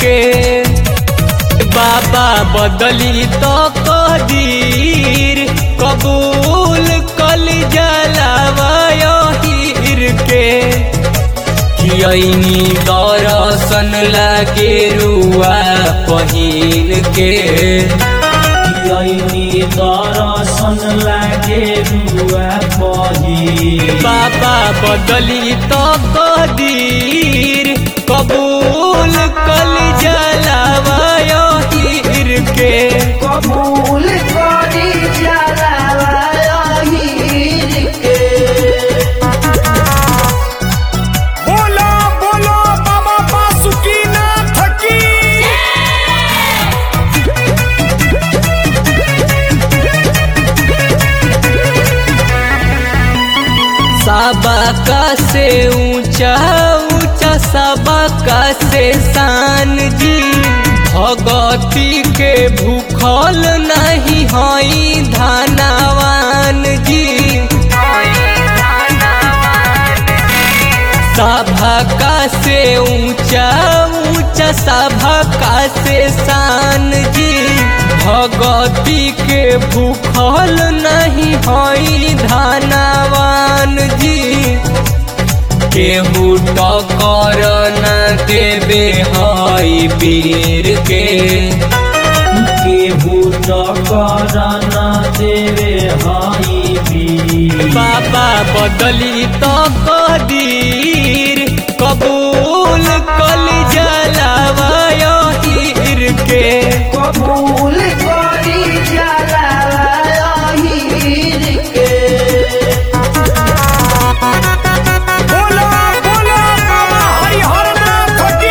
के बाबा बदली तो कदीर कबूल कल जलावायर के कियनी दरसन लागे रुआ पहिल के यही दर्शन लागे रुआ पही बाबा बदली तो कदीर कबूल कल जलावायर के कबूल करी जलावाहिर के बोलो बोलो बाबा बासुकीनाथ की सबका से ऊंचा ऊंचा सबका से शान जी भगती के भूखल नहीं हई धनवान जी सभका से ऊंचा ऊंचा सभका से शान जी भगती के भूखल नहीं हई धनवान जी केहू टकर न देवे हई पीर के केहू टकर न देवे हई भी बाबा बदली तो कदीर कबूल कल जलावायर के कबूल करी जलाहिर के बोलो बोलो बाबा हरिहरनाथ की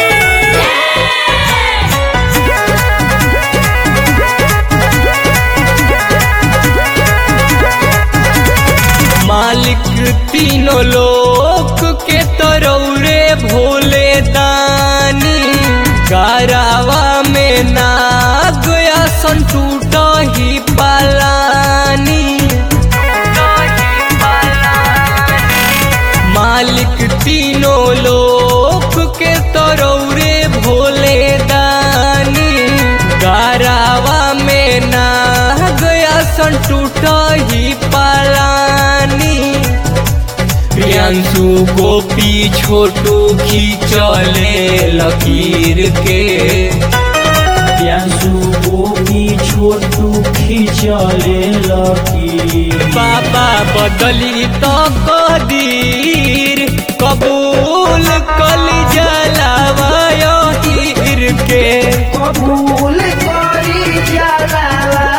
मालिक तीनों लोक के तरौरे भोले दानी गारावा में नाग आसन टूट ही पालानी मालिक तीनों लोक के तरौरे भोले दानी गारावा में नाग आसन टूट ही पालानी प्रियांशु गोपी छोटू खींचले लकीर के प्यासु गोपी छोटू खिचले लकी बाबा बदली तो कदीर कबूल कल जलावायर के कबूल करी जलावा